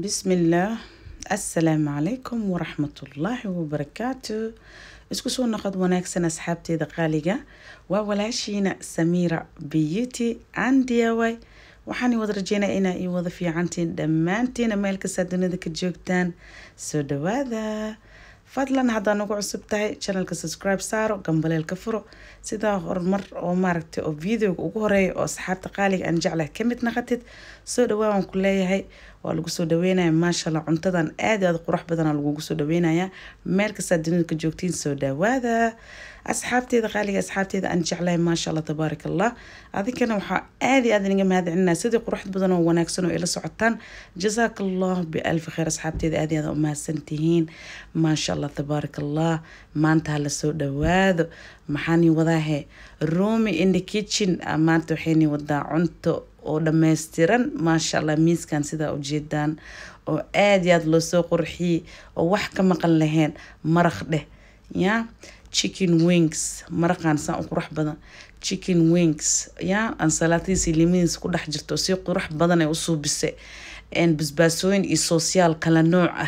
bismillaah assalaamu calaykum waraxmatullaahi wabarakaatu isku soo noqod wanaagsan asxaabteeda qaaliga waa walaashiina samiira beauty and diy waxaan wada rajeynaya inaa ii wada fiicantiin dhammaantiina meel kastaa dunida ka joogtaan soo dhawaada fadlan haddaa nagu cusub tahay channelka subscribe saaro gambaleelka furo sidaa horumar oo maaragtay oo videoga ugu horeeya oo asxaabta qaaliga aan jeclahay ka mid naqatid soo dhawaa waan ku leeyahay waa lagu soo dhaweynaya maashaalla cuntadan aad aada qurux badana lagugu soo dhaweynaya meel kastaa dunida ka joogtiin soo dhawaada asxaabteeda qaaliga asxaabteeda aan jeclahay maasha allah tabaaraka allah adinkana waxaa aada iyo aada inaga mahadcelinaa sidii qurux badan oo wanaagsan oo ila socotaan jazaaka allah bialfi khayr asxaabteeda aada iyo aada u mahadsantihiin maasha allah tabaaraka allah maanta hala soo dhawaado maxaani wadaahe roomi in the kitchen maanta waxayni wadaa cunto oo dhammaystiran maasha allah miiskan sidaa ujeedaan oo aada iyo aada loo soo qurxiyey oo wax ka maqan lahayn maraq dheh ya chicken wings maraqaan saan u qurux badan chicken wings ya ansalaatidiisa limadiisa ku dhex jirto si qurux badan ay u suubisay basbaasooyin iyo soosyaal kala nooc ah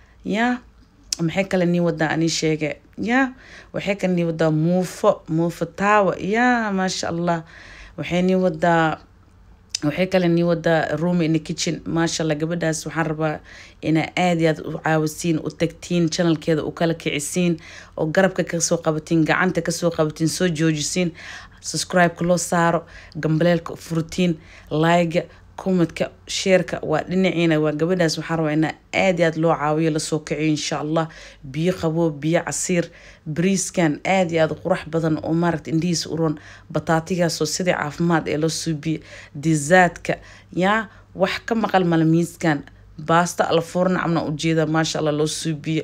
ya maxay kale nii wadaa ani sheege ya waxay kale nii wadaa muufo muufo taawa ya maasha allah waxay nii wadaa waxay kale nii wadaa room in the kitchen maasha allah gabadhaas waxaan rabaa inaa aada iyo aad u caawisiin u tagtiin channelkeeda u kala kicisiin oo garabka kasoo qabatiin gacanta kasoo qabatiin soo joojisiin subscribe-ka loo saaro gambaleelka furtiin laayga commentka sheerka waa dhinaciina waa gabadhaas waxaan rabaa inaa aada iyo aad loo caawiyo lasoo kiciyo insha allah biyo qaboo biyo casiir bariiskan aada iyo aada qurux badan oo maaragta indhihiisa uron bataatigaasoo sidii caafimaad ee loo suubiye dizaadka yaa wax ka maqal mala miiskan baasta alfoorna camna ujeeda maasha allah loo suubiye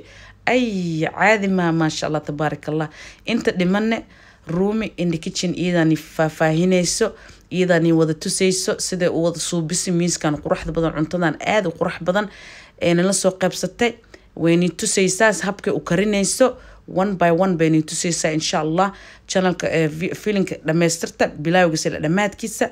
ay caadi maa maasha allah tabaaraka allah inta dhimane ruumi in the kitchen iyadaani faahfaahinayso iyadaani wada tusayso siday u wada suubisi miiskan quruxda badan cuntadan aada u qurux badan nala soo qaybsatay waynay tusaysaa habkay u karinayso one by one baynay tusaysaa insha allah channelka filinka dhamaystirta bilaawgiisa ila dhammaadkiisa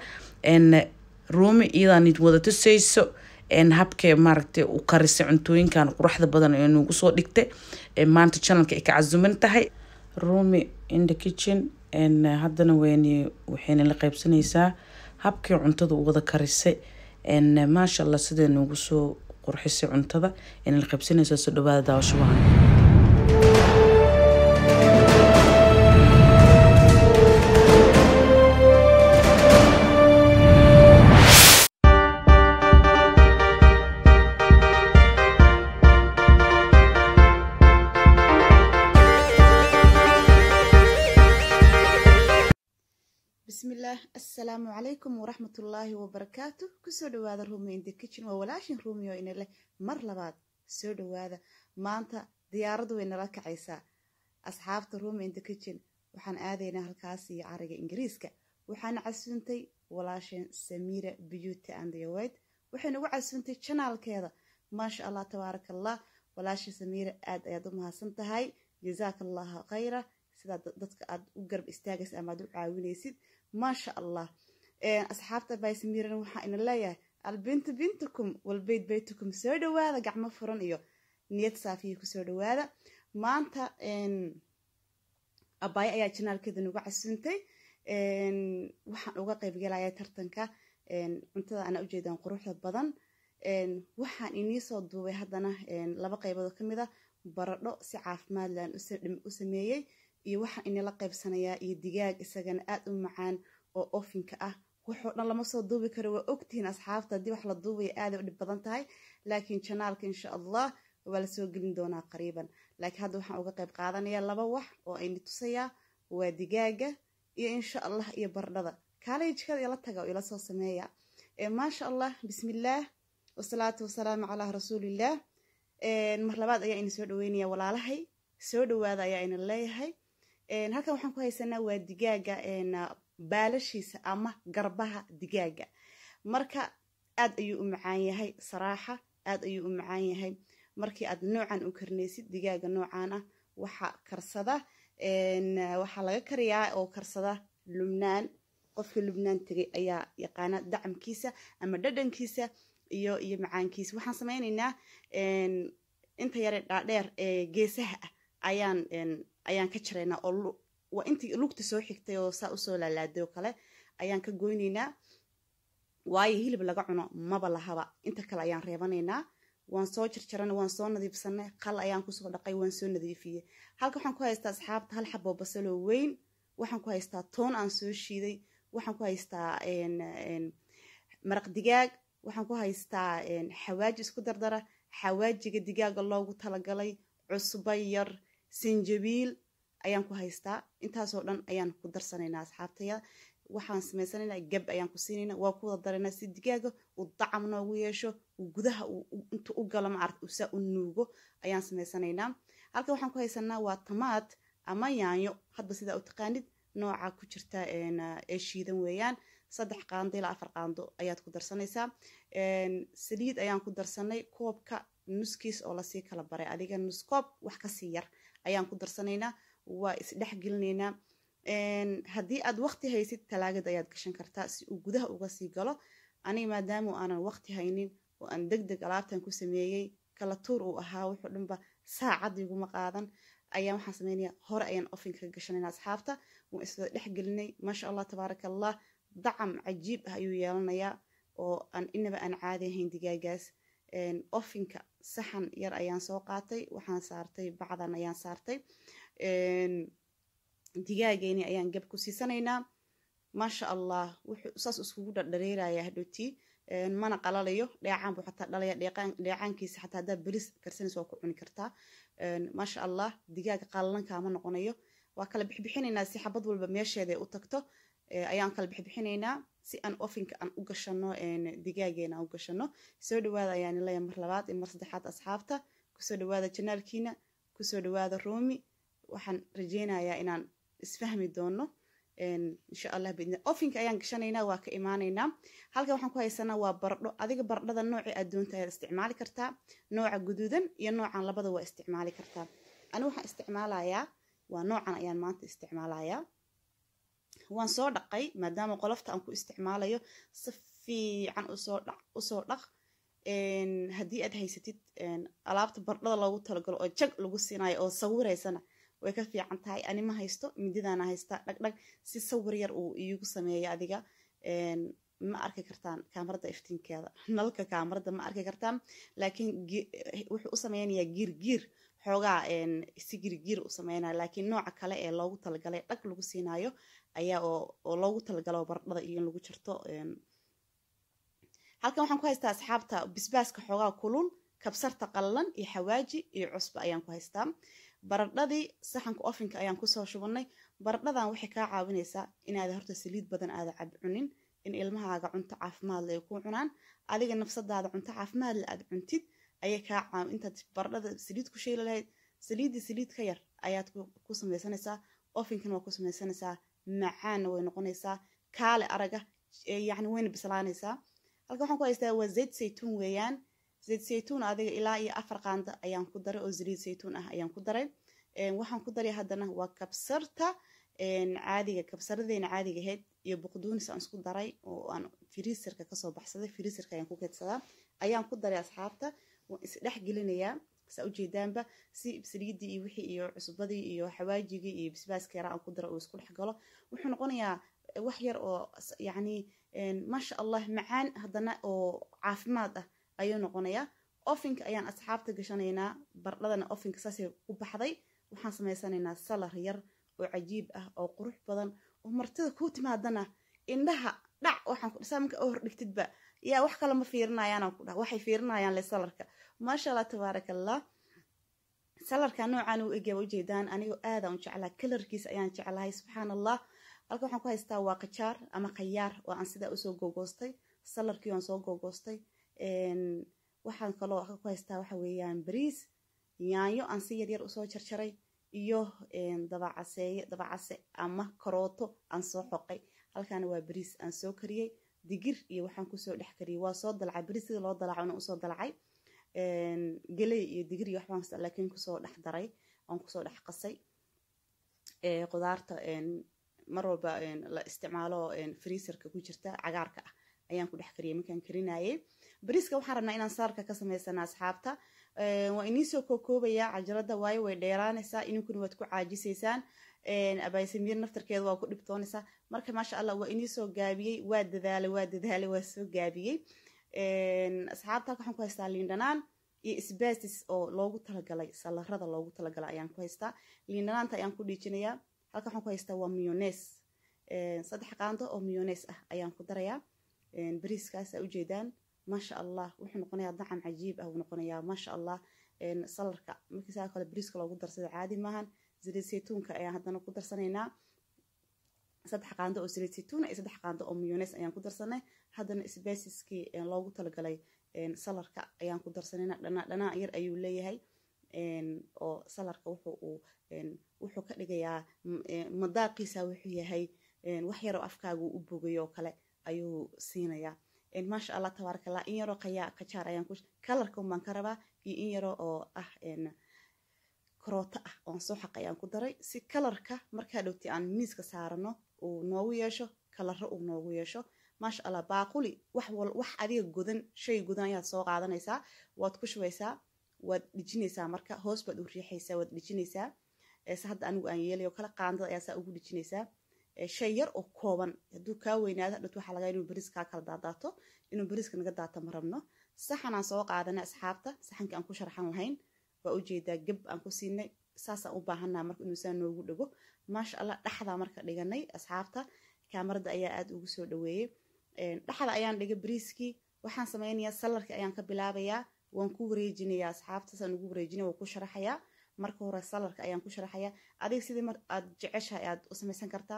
ruumi iyadaani wada tusayso habkay maaragtay u karisay cuntooyinkan quruxda badan ee nagu soo dhigtay maanta channelka ay ka casuman tahay roomi in the kitchen haddana wn waxayna la qaybsanaysaa habkii cuntada u wada karisay maasha allah siday noogu soo qurxisay cuntada ayna la qaybsanaysaa soo dhawaada daawasho wacan bismillaah assalaamu calaykum waraxmatullaahi wabarakaatu kusoo dhawaada rumi in the kitchen waa walaashin rumiyo ina leh mar labaad soo dhawaada maanta diyaaraddu way nala kacaysaa asxaabta rumi in the kitchen waxaan aadaynaa halkaas iyo cariga ingiriiska waxaana casuuntay walaashin samiira beauty and yowed waxay nagu casuuntay janaalkeeda maasha allah tabaaraka allah walaashin samiira aad ayaad u mahadsan tahay jazaaka allahu khayra sidaa dadka aad u garab istaagaysa ama aad u caawinaysid maasha allah asxaabta baysamiiran waxaa ina leeyahay albintu bintukum walbeyt beytukum soo dhawaada gacmo furan iyo niyad saafiya kusoo dhawaada maanta abaayo ayaa janaalkeeda nagu casuuntay waxaan uga qaybgalaya tartanka cuntada ana ujeedaan quruxda badan waxaan inii soo duubay haddana laba qaybood ka mid a baradho si caafimaad laan u sameeyey iyo waxaan inala qaybsanayaa iyo digaag isagana aad u macaan oo ofinka ah waxoo dhan lama soo duubi karo waa ogtihiin asxaabta haddii wax la duubaya aaday u dhib badan tahay laakiin janaalka insha allah waa la soo gelin doonaa qariiban laakiin hadda waxaan uga qayb qaadanayaa laba wax oo ayni tusayaa waa digaaga iyo insha allah iyo bardhada kaalay jikada ila taga oo ila soo sameeya maasha allah bismillaah wasalaatu wasalaamu calaa rasuulillaah mar labaad ayaa ina soo dhaweynaya walaalahay soo dhawaada ayaa ina leeyahay halkan waxaan ku haysanaa waa digaaga baalashiisa ama garbaha digaaga marka aad ayuu u macaan yahay saraaxa aad ayuu u macaan yahay markii aad noocan u karinaysid digaaga noocan ah waxa karsada waxaa laga kariyaa oo karsada lubnaan qofkii lubnaan tegay ayaa yaqaana dacamkiisa ama dhadhankiisa iyo iyo macaankiisa waxaan sameynaynaa inta yare dhaadheer ee geesaha ah ayaan ayaan ka jaraynaa oo waa intii lugta soo xigtay oo saa usoo laalaaday oo kale ayaan ka goynaynaa waayo hilib laga cuno maba lahaba inta kale ayaan reebanaynaa waan soo jarjaranay waan soo nadiifsanay qal ayaan kusoo dhaqay waan soo nadiifiyey halka waxaan ku haystaa asxaabta hal xaboo basaloo weyn waxaan ku haystaa toon aan soo shiiday waxaan ku haystaa maraq digaag waxaan ku haystaa xawaaji isku dardara xawaajiga digaaga loogu talagalay cusbo yar sinjabiil ayaan ku haystaa intaasoo dhan ayaan ku darsanaynaa asxaabtaya waxaan samaysanaynaa gab ayaan ku siinaynaa waa ku wada daraynaa si digaaga uu dacam noogu yeesho uu gudaha intu u galo maarata uu saa u nuugo ayaan samaysanaynaa halka waxaan ku haysanaa waa tamaad ama yaanyo hadba sidaa u taqaanid nooca ku jirta ee shiidan weeyaan saddex qaando ilaa afar qaando ayaad ku darsanaysaa saliid ayaan ku darsanay koobka nuskiis oo lasii kala baray adiga nus koob wax kasii yar ayaan ku darsanaynaa waa isdhex gelinaynaa haddii aad waqti haysid talaagad ayaad gashan kartaa si uu gudaha uga sii galo aniga maadaama aanan waqti haynin oo aan deg deg alaabtan ku sameeyey kala tuur uu ahaa wuxuu dhanba saacad iguma qaadan ayaan waxaan sameynaya hore ayaan ofinka ka gashanayna asxaabta waan iswada dhex gelinay maasha allah tabaaraka allah dacam cajiib ah ayuu yeelanayaa oo aan inaba aan caadi ahayn digaagaas ofinka saxan yar ayaan soo qaatay waxaan saartay bacdan ayaan saartay digaageeni ayaan gab ku siisanaynaa maasha allah wuxuu saas iskugu dhardhareeraya hadhowtii mana qalalayo dheecaan buu xataa dhalaya dheecaankiisa xataa haddaa beris karsanaysa waa ku cuni kartaa maasha allah digaaga qalalan kaama noqonayo waa kala bixbixinaynaa si xabad walba meesheeda u tagto ayaan kala bixbixinaynaa si aan ofinka aan u gashano digaageena aan u gashano soo dhawaada ayaan ilaya mar labaad iyo mar saddexaad asxaabta kusoo dhawaada janaalkiina kusoo dhawaada roomi waxaan rajeynayaa inaan isfahmi doono insha allah bidni ofinka ayaan gashanaynaa waa ka imaanaynaa halkan waxaan ku haysanaa waa baradho adiga baradhada noocii aad doonta ayaad isticmaali kartaa nooca guduudan iyo noocan labada waa isticmaali kartaa aniga waxaan isticmaalayaa waa noocan ayaan maanta isticmaalayaa waan soo dhaqay maadaama qolofta aan ku isticmaalayo si fiican usoo dhaq usoo dhaq haddii aad haysatid alaabta baradhada loogu talagalo oo jag lagu siinayo oo sawiraysana way ka fiican tahay ani ma haysto mididaana haystaa dhagdhag si sawir yar uu iigu sameeyo adiga ma arki kartaan kaamarada iftiinkeeda nalka kaamarada ma arki kartaan laakiin wuxuu u sameynayaa giirgiir xoogaa si giirgiir u sameynaya laakiin nooca kale ee loogu talagalay dhag lagu siinayo ayaa oo loogu talagalo baradhada iyo in lagu jarto halkan waxaan ku haystaa asxaabta bisbaaska xoogaa kulul kabsarta qallalan iyo xawaaji iyo cusba ayaan ku haystaa baradhadii saxanka ofinka ayaan kusoo shubanay baradhadan waxay kaa caawinaysaa inaad horta saliid badan aada cab cunin in ilmahaaga cunto caafimaadle ay ku cunaan adiga nafsadaada cunto caafimaadle aad cuntid ayay kaa caaw intaad baradhada saliid ku sheeli lahayd saliiddii saliid ka yar ayaad ku samaysanaysaa ofinkana waa ku samaysanaysaa macaanna way noqonaysaa kaale araga yacni wayna bislaanaysaa halka waxaan ku haystaa waa zayd saytuun weeyaan zayd saytuun adiga ilaa iyo afar qaanda ayaan ku daray oo saliid saytuun ah ayaan ku daray waxaan ku daray haddana waa kabsarta caadiga kabsaradeena caadiga ahayd iyo buqduunis aan isku daray oo aan firiisarka kasoo baxsaday firiisarka ayaan ku keedsadaa ayaan ku daray asxaabta waan isdhex gelinayaa saa ujeedaanba si saliidii iyo wixii iyo cusbadii iyo xawaajigii iyo bisbaaska yaraa aan ku daro oo isku dhex galo wuxuu noqonayaa wax yar oo yacni maasha allah macaan haddana oo caafimaad ah ayuu noqonayaa ofinka ayaan asxaabta gashanaynaa bardhadana ofinka saasay u baxday waxaan samaysanaynaa salar yar oo cajiib ah oo qurux badan oo martida kuu timaadana indhaha dhac waxaan ku dhisaa marka oo hordhigtidba yaa wax kale ma fiirinayaan ku dhaha waxay fiirinayaan le salarka maasha allah tabaaraka allah salarka noocaan u egyaa ujeedaan anigoo aadaan u jeclaa kalarkiisa ayaan jeclahay subxaan allah halka waxaan ku haystaa waa qajaar ama khayaar oo aan sidaa usoo googoostay salarkii aan soo googoostay waxaan kaloo ku haystaa waxa weeyaan bariis yaanyo aan si yaryar usoo jarjaray iyo dabacaseeye dabacase ama karooto aan soo xoqay halkaana waa bariis aan soo kariyey digir iyo waxaan kusoo dhex kariyey waa soo dalacay bariis sida loo dalaco na usoo dalacay geley iyo digir iyo waxbaan laakiin kusoo dhex daray aan kusoo dhex qasay qudaarta mar walba la isticmaalo freeserka ku jirta cagaarka ah ayaan ku dhex kariyay markaan karinayay bariiska waxaan rabnaa inaan salarka ka samaysana asxaabta waa iniisoo kookoobayaa cajalada waayo way dheeraanaysaa ininkuna waad ku caajisaysaan abaysamiir naftarkeeda waa ku dhibtoonaysaa marka maasha allah waa iniisoo gaabiyey waa dadaalay waa dadaalay waa soo gaabiyey asxaabta halka waxaan ku haystaa liindhanaan iyo sbasis oo loogu talagalay salarada loogu talagalay ayaan ku haystaa liindhanaanta ayaan ku dhiijinayaa halka waxaan ku haystaa waa miyones saddex qaando oo miyones ah ayaan ku darayaa bariiskaas aa ujeedaan maasha allah wuxuu noqonayaa dacam cajiib ah wuu noqonayaa maasha allah salarka markii saa kale bariiska loogu darsada caadi maahan saliid saytuunka ayaan haddana ku darsanaynaa saddex qaando oo saliid saytuuna iyo saddex qaando oo miyones ayaan ku darsanay haddana sbasiskii loogu talagalay salarka ayaan ku darsanayna dhanaa dhanaa yar ayuu leeyahay oo salarka wuxuu uu wuxuu ka dhigayaa madaaqiisa wuxuu yahay wax yaroo afkaagu u bogayo oo kale ayuu siinayaa maasha allah tabaaraka allah in yaroo qayaa kajaar ayaan ku kalarka umbaan ka rabaa iyo in yaroo oo ah karooto ah oon soo xaq ayaan ku daray si kalarka markaa dhowti aan miiska saarano uu noogu yeesho kalaro uu noogu yeesho maasha allah baaquli wax wal wax adiga godan shay godan ayaad soo qaadanaysaa waad ku shubaysaa waad dhijinaysaa marka hoos baad u riixaysaa waad dhijinaysaa se hadda anigu aan yeelayo kale qaandada ayaa saa ugu dhijinaysaa shay yar oo kooban hadduu kaa weynaado dhut waxaa lagaa inuu bariis kaa kala daadaato inuu bariiska naga daato ma rabno saxan aan soo qaadanay asxaabta saxankii aan ku sharxan lahayn waa ujeedaa geb aan ku siinay saasaan u baahanaa marka inuu saa noogu dhego maasha allah dhaxdaa marka dhiganay asxaabta kaamarada ayaa aada ugu soo dhaweeyey dhaxda ayaan dhigay bariiskii waxaan sameynayaa salarkii ayaan ka bilaabayaa waan ku wareejinayaa asxaabta saan ugu wareejinaya waan ku sharaxayaa marka hore salarka ayaan ku sharaxayaa adiga sidii mar aad jeceshahay aad u samaysan kartaa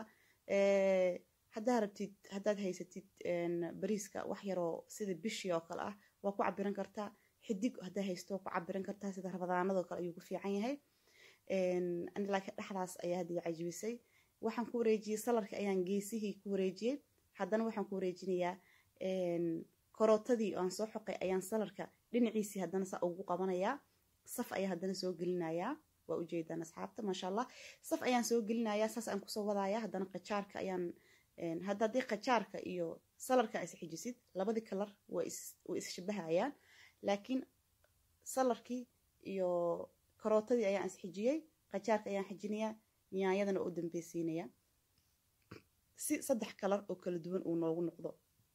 haddaa rabtid haddaad haysatid bariiska wax yaroo sida bishii oo kale ah waa ku cabiran kartaa xidig haddaa haysto waa ku cabiran kartaa sida rabadaanadoo kale ayuu ku fiican yahay laakiin dhexdaas ayaa hadii cajibisay waxaan ku wareejiyey salarka ayaan geesihii ku wareejiyey haddana waxaan ku wareejinayaa karootadii aan soo xoqay ayaan salarka dhinaciisii haddana saa ugu qabanayaa saf ayaa haddana soo gelinayaa waa ujeedaan asxaabta maasha allah saf ayaan soo gelinayaa saas aan kusoo wadayaa haddana qajaarka ayaan hadda haddii qajaarka iyo salarka is xijisid labadii kalar way isshabahayaan laakiin salarkii iyo karootadii ayaan isxijiyey qajaarka ayaan xijinayaa nyaanyadana oo dambeysiinaya si saddex kalar oo kala duwan uu noogu noqdo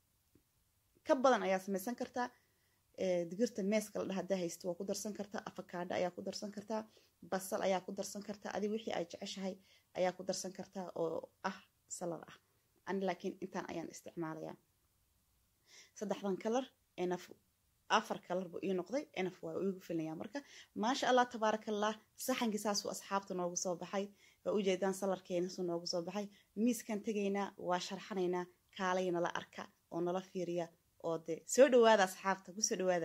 ka badan ayaa samaysan kartaa digirta meeska la dhaha haddaa haysto waa ku darsan kartaa afakaadho ayaa ku darsan kartaa basal ayaa ku darsan kartaa adi wixii ay jeceshahay ayaa ku darsan kartaa oo ah salar ah ani laakiin intaan ayaan isticmaalayaa saddexdan kalar enaf afar kalar buu ii noqday enaf waa igu filaya marka maasha allah tabaarakallah saxankii saasuu asxaabta noogu soo baxay waa ujeedaan salarkeenasuu noogu soo baxay miiskan tegaynaa waa sharxanaynaa kaalay nala arka oo nala fiiriya oo de soo dhawaada asxaabta kusoo dhawaada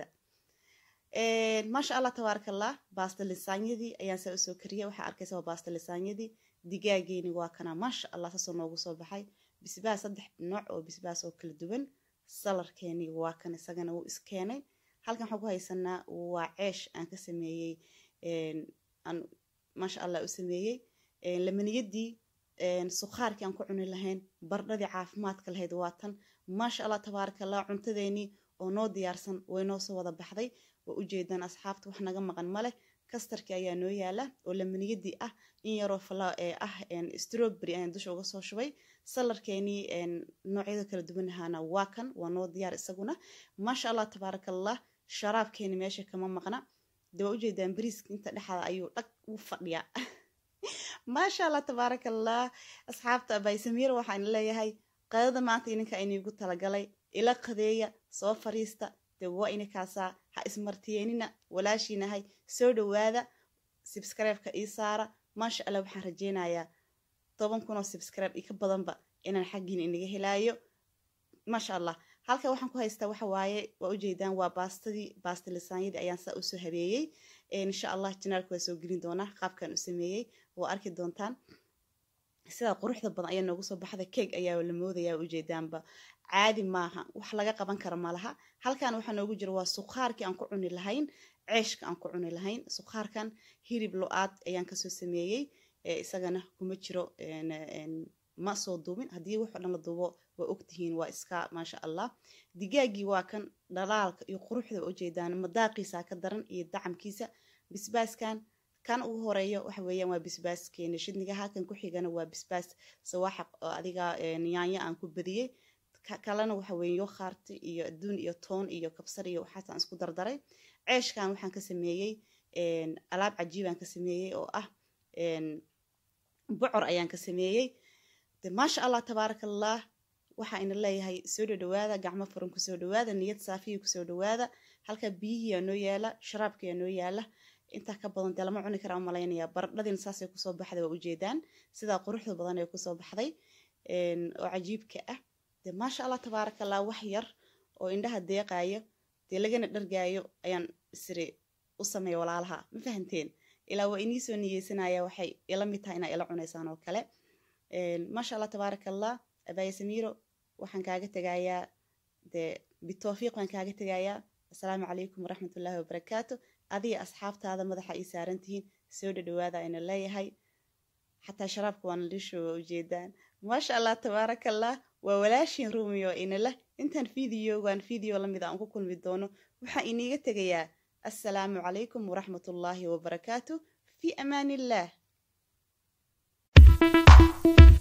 maasha allah tabaarakallah baasta lisaanyadii ayaan saa usoo kariyay waxaa arkaysa waa baasta lisaanyadii digaageeni waa kana maasha allah saasoo noogu soo baxay bisbaas saddex nooc oo bisbaas oo kala duwan salarkeenii waa kan isagana wuu iskeenay halkan waxaan ku haysanaa waa ceesh aan ka sameeyey aan maasha allah u sameeyey lamaniyadii sukhaarkii aan ku cuni lahayn bardhadii caafimaadka lahayd waa tan maasha allah tabaarakallah cuntadeenii oo noo diyaarsan way noo soo wada baxday waa ujeedaan asxaabta wax naga maqan maleh kastarkii ayaa noo yaala oo lamaniyadii ah in yaroo fala ee ah strawberry ayaan dusha uga soo shubay salarkeenii noocyada kala duwan ahaana waa kan waa noo diyaar isaguna maasha allah tabaarakallah sharaabkeeni meesha kama maqna de waa ujeedaan bariiska inta dhexda ayuu dhag u fadhiyaa maasha allah tabaarakallah asxaabta abaysamiir waxaan leeyahay qadada maanta ininka inigu talagalay ila qadeeya soo fariista de waa inikaasaa ha ismartiyeenina walaashiinahay soo dhawaada subscribe-ka ii saara maasha allah waxaan rajeynayaa toban kun oo subscribe io ka badanba inaan xaggiina inaga helaayo maasha allah halka waxaan ku haystaa waxa waaye waa ujeedaan waa baastadii baasta lisaanyadii ayaan saa usoo habeeyey insha allah janaalka waa soo gelin doonaa qaabkan u sameeyey waa arki doontaan sidaa quruxda badan ayaa noogu soo baxda keeg ayaa la moodayaa ujeedaanba caadi maaha wax laga qaban kara malaha halkan waxaa noogu jira waa sukhaarkii aan ku cuni lahayn ceeshka aan ku cuni lahayn sukhaarkan hilib lo-aad ayaan kasoo sameeyey isagana kuma jiro ma soo duubin haddii waxoo dhan la duubo waa ogtihiin waa iska maasha allah digaagii waa kan dhalaalka iyo quruxda ujeedaan madaaqiisa ka daran iyo dacamkiisa bisbaaskan kan ugu horeeyo waxa weeyaan waa bisbaaskeena shidnigaha kan ku xigana waa bisbaas sawaaxaq oo adiga yaanyo aan ku badiyey kalena waxa weeye yokhaarti iyo adduun iyo toon iyo kabsar iyo waxaasaan isku dardaray ceeshkan waxaan ka sameeyey alaab cajiibaan ka sameeyey oo ah bocor ayaan ka sameeyey de maasha allah tabaaraka allah waxaa ina leeyahay soo dhowaada gacmo furan kusoo dhowaada niyad saafiya kusoo dhowaada halka biyihiyaa noo yaala sharaabkayaa noo yaala intaa ka badan dee lama cuni karaa malaynayaa baradhadiina saasay kusoo baxday waa ujeedaan sidaa quruxda badan ee kusoo baxday oo cajiibka ah de maasha allah tabaaraka allah wax yar oo indhaha deeqaayo dee lagana dhargaayo ayaan isiri u sameeya walaalaha ma fahanteen ilaa waa inii soo niyeysanaya waxay ila mid tahay inaa ila cunaysaan oo kale maasha allah tabaaraka allah abaya samiiro waxaan kaaga tegayaa dee bitoofiiq baan kaaga tegayaa assalaamu calaykum waraxmatullaahi wabarakaatu adiga asxaabtaada madaxa ii saaran tihiin soo dhadhawaada ayna leeyahay xataa sharaabka waana lisho waa ujeedaan maasha allah tabaaraka allah waa walaashin rumiyo inala intaan fideogan video lamid aan ku kulmi doono waxaan iniiga tegayaa assalaamu calaykum waraxmatullaahi wabarakaatu fi amaan illah